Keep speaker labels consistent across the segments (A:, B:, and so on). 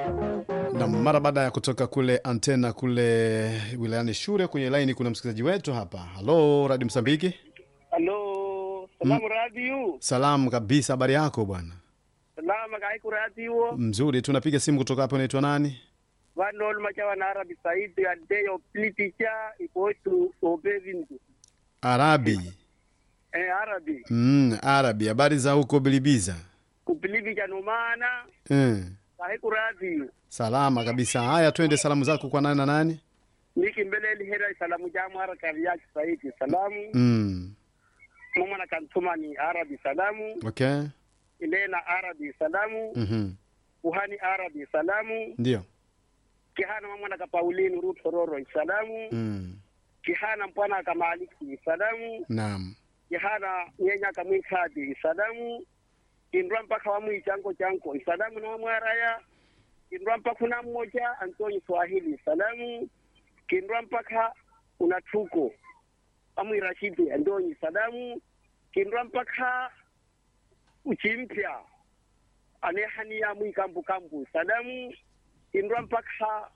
A: na mara baada ya kutoka kule antena kule wilayani Shure, kwenye laini kuna msikilizaji wetu hapa. Halo, Radio Msambiki.
B: Halo, salamu radio.
A: Salamu kabisa, habari yako bwana?
B: Salama kaiku radio.
A: Mzuri, tunapiga simu kutoka hapo. Unaitwa nani?
B: Vanol machawa na Arabi Saidi adeyo pliticha ikotu obevindu.
A: Arabi.
B: Eh, Arabi.
A: Mm, Arabi. Habari za huko Bilibiza?
B: Kupilivi janumana
A: Eh.
B: kaiku radio.
A: Salama kabisa. Haya, twende salamu zako kwa nani na nani?
B: Niki mbele hera salamu jamu haraka ya Saidi salamu.
A: Mm.
B: Mama na kantuma ni Arabi salamu.
A: Okay.
B: Ilena Arabi salamu.
A: Mhm.
B: Uhani Arabi salamu.
A: Ndio.
B: Kihana mama na kapaulini rutororo salamu.
A: Mm.
B: Kihana mpwana kamaliki salamu.
A: Naam.
B: yahana nyenya kamwikadi isadamu indwa mpaka wamwi chanko chanko isadamu na wamwaraya kindwa mpaka kuna mmoja antonyi swahili isadamu kindwa mpaka una tuko amwi rashidi andonyi isadamu kindwa mpaka uchimpya anehania mwi kambu kambu isadamu kindwa mpaka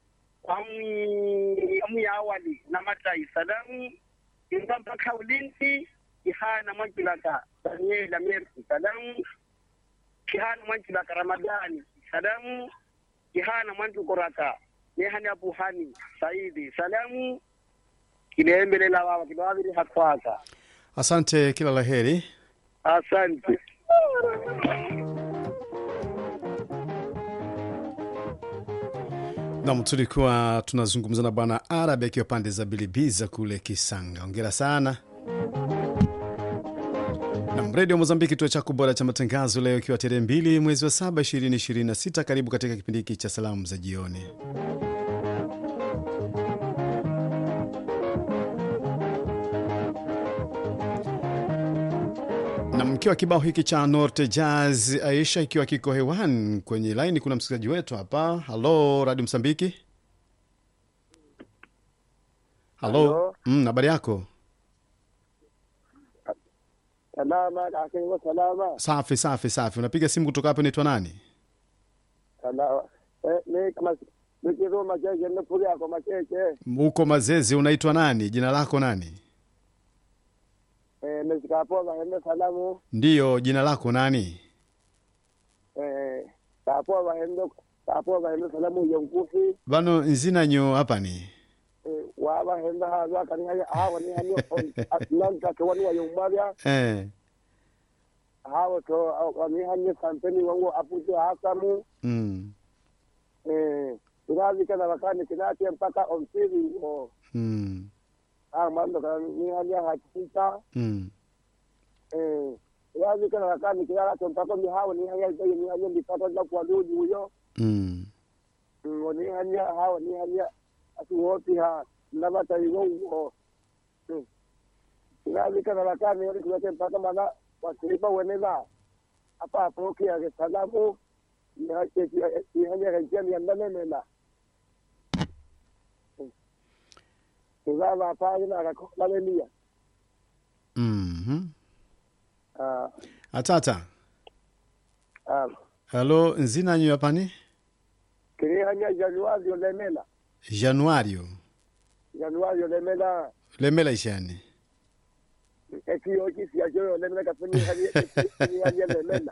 B: amwi amwi awali na mata isadamu kindwa mpaka ulinzi kihana mwankilaka daniela mersi sadamu kihana mwankilaka ramadani sadamu kihana mwantukoraka nehani abuhani saidi salamu kilembelela wawa kilwaviri hakwaka
A: Asante, kila laheri.
B: asante
A: Nam, tulikuwa tunazungumza na bwana Arabi akiwa pande za Bilibiza kule Kisanga. Ongera sana. Nam, redio Mozambiki, kituo chako bora cha matangazo, leo ikiwa tarehe mbili mwezi wa saba ishirini ishirini na sita. Karibu katika kipindi hiki cha salamu za jioni. na mkiwa kibao hiki cha Norte Jazz Aisha ikiwa kiko hewani kwenye laini, kuna msikilizaji wetu hapa. Halo, Radio Msambiki. Halo,
B: Halo.
A: Mm, habari yako?
B: salama kakengo salama
A: Safi safi safi. Unapiga simu kutoka hapo, inaitwa nani?
B: salama ni kama nikiro macheche nifuri yako macheche
A: Huko Mazezi, unaitwa nani? Jina lako nani?
B: mesikapo vahende salamu
A: Ndiyo, jina lako nani?
B: kapo vahende kapo vahende salamu yonkufi
A: Bano nzinanyo hapa ni
B: wavahenda haza kanihaja hawa ni hani nanka kewani wa yombaria
A: eh,
B: hawa to wani hani kampeni wangu apute hasamu
A: mm,
B: eh irazi kana wakani kinati mpaka omsiri o
A: mm,
B: ah mando kana ni hani hakika
A: mm.
B: eh irazi kana wakani kinala to mpaka mi hawa ni hani zaidi ni hani ndipata na kwa duji huyo
A: Mm.
B: mm ni hani hawa ni hani atuwopi ha nabata iwongo irazi kana wakani yoni kunate mpaka mana wasilipa weneza apa apoke ya salamu ni hake ni hani ya ni andane mena Kuzava pale na akakolania.
A: Mhm.
B: Ah,
A: Atata.
B: ah.
A: Halo, nzinanyo hapa ni
B: Kiri hanya Januari olemela.
A: Januario.
B: Januari olemela.
A: Lemela ishani.
B: Eki oki si ajo olemela kafuni hanya ni hanya olemela.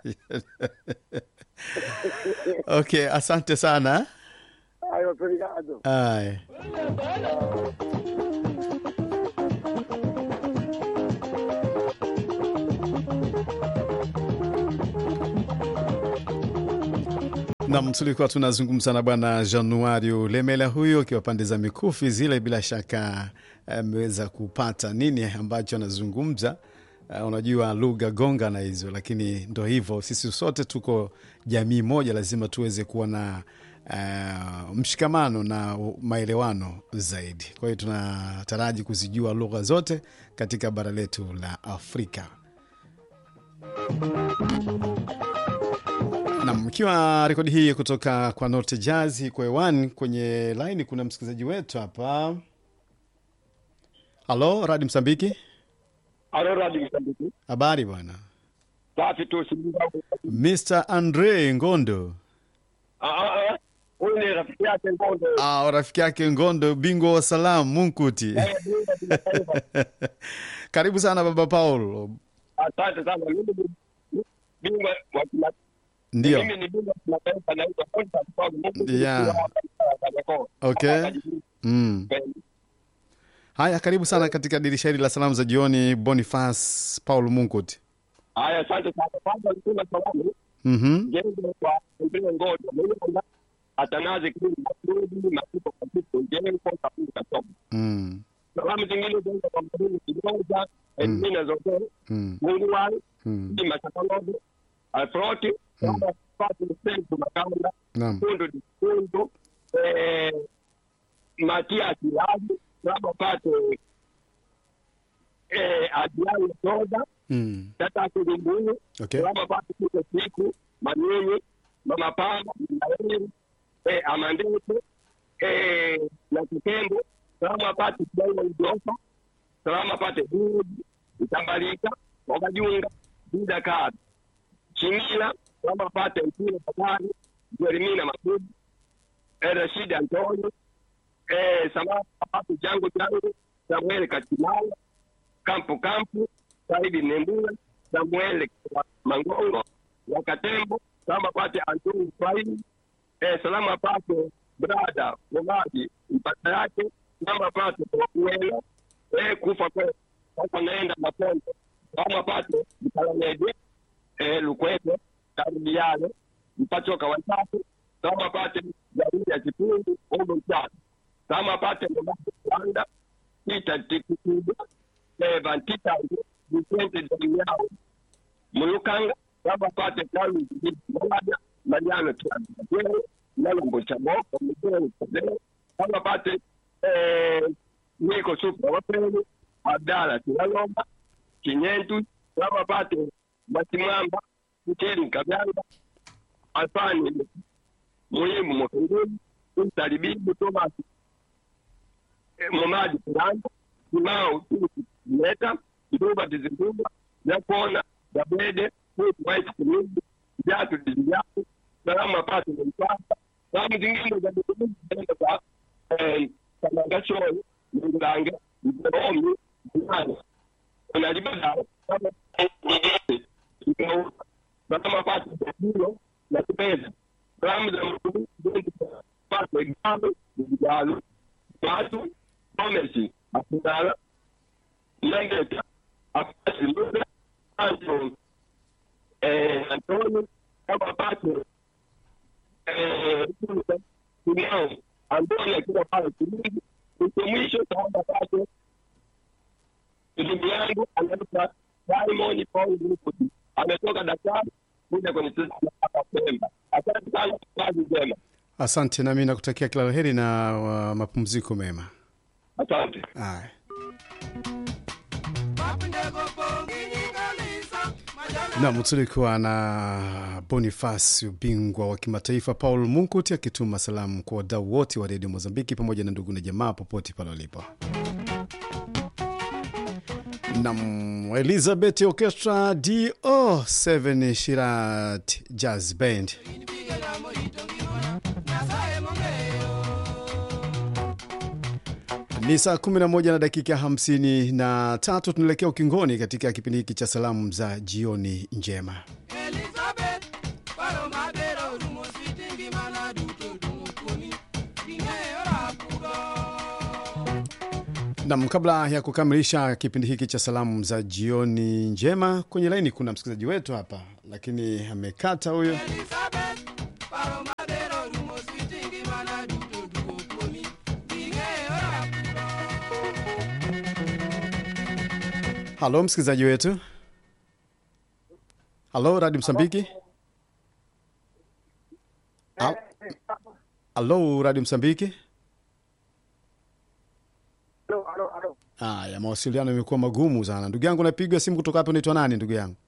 A: Okay, asante sana.
B: Ayo obrigado.
A: Ay. Nam, tulikuwa tunazungumza na bwana Januario Lemela huyo akiwa pande za mikufi zile. Bila shaka ameweza kupata nini ambacho anazungumza. Uh, unajua lugha gonga na hizo, lakini ndo hivyo, sisi sote tuko jamii moja, lazima tuweze kuwa na uh, mshikamano na maelewano zaidi. Kwa hiyo tunataraji kuzijua lugha zote katika bara letu la Afrika. Nam, ikiwa rekodi hii kutoka kwa Note Jazz kwa hewani kwenye laini, kuna msikilizaji wetu hapa. Halo, Radi Msambiki,
B: Alo radi Msambiki.
A: habari bwana?
B: Safi tu simu yangu.
A: Mr Andre Ngondo,
B: Ah ah ah.
C: Eh, rafiki yake Ngondo.
A: Ah, rafiki yake Ngondo, bingwa wa salamu Munkuti.
C: Eh, bingwa kimataifa.
A: Karibu sana baba Paul.
C: Asante sana. Mimi ni bingwa wa kimataifa.
A: Ndio.
C: Mimi ni bingwa wa kimataifa naitwa Boniface Paul Mungu.
A: Yeah. Okay. Mm. Haya, karibu sana katika dirisha hili la salamu za jioni, Boniface Paul Munkuti.
C: Haya, asante sana. Kwanza nituma salamu
A: Mhm.
C: jengo kwa mpele ngoja mwenye kwamba atanaze kili masudi masipo katika jengo kabisa kasoma
A: Mm.
C: salamu zingine zenza kwa mdini kidoza elimina zote
A: Mm.
C: mungu wangu
A: Mm.
C: ni masakalogo alfroti kwamba pati msentu makanda
A: Naam.
C: kundu dikundu eh, matia kilaji kwamba pate eh, adiani soda
A: Mm.
C: tata kulimbuni
A: Okay.
C: kwamba pate kuko siku manyinyi mamapamba maeli eh, amandete eh, na kitembo salama pate kidaia idofa salama pate buji itambalika wakajunga bida kadi chimila salama pate mpira patani jerimina makuji eh, rashidi antonio eh, salama pate jango jango samuel katimala kampu kampu saidi nembula samuel mangongo wakatembo salama pate antoni faini eh, salama pate brada Momaji mpata yake salama pate kuela eh, kufa kwe sasa naenda mapondo salama pate mkalamede eh, lukwete karudiale mpachoka watatu salama pate jamii ya kipundu ogo mtatu salama pate Momaji Rwanda kita tikikuda eh, vantitange Vicente Damiao mulukanga kama pate kalu moja majano tuaje nalombo cha boko mzee mzee kama pate eh niko super wapeni abdala tunalomba kinyentu kama pate matimamba mcheli kabyanga alfani muhimu mokengeni mtalibibu Thomas eh, Momadi Kuranga Kimao Leta Kiduba Tizimbuba Yakona Dabede Kutu White Kimizi Viatu Diziatu Salama Pasi Mpasa Salamu zingine za dukuduku zinaenda kwa eh, Kamangashoni Mngange Mzoomi Mnani Unalibada kama Ikauka Salama Pasi Zabilo na Kipeza Salamu za mkudu Pasi Gambe Mjalo watu komesi akudala nangeta apasi muda anto eh, antoni kama pato eh, kusa kunao antoni akiwa pale kilindi mwisho mwisho kaomba pato ndugu yangu anaitwa Simon Paul Rupudi ametoka Dakar kuja kwenye sisi hapa Pemba. Asante sana, kazi njema.
A: Asante, nami nakutakia kila la heri na uh, mapumziko mema.
C: Asante.
A: Haya. Nam, tulikuwa na Boniface, ubingwa wa kimataifa Paul Munkuti akituma salamu kwa wadau wote wa redio Mozambiki pamoja na ndugu na jamaa popote pale walipo. Nam, Elizabeth Orchestra do 7 Shirat Jazz Band Ni saa 11 na dakika 53. Tunaelekea ukingoni katika kipindi hiki cha salamu za jioni njema. Nam, kabla ya kukamilisha kipindi hiki cha salamu za jioni njema, kwenye laini kuna msikilizaji wetu hapa, lakini amekata huyo. Halo msikilizaji wetu, halo Radio Msambiki, Al- halo Radio Msambiki.
B: Alo, alo, alo.
A: Haya, mawasiliano imekuwa magumu sana ndugu yangu. Napigwa simu kutoka hapo, unaitwa nani ndugu yangu?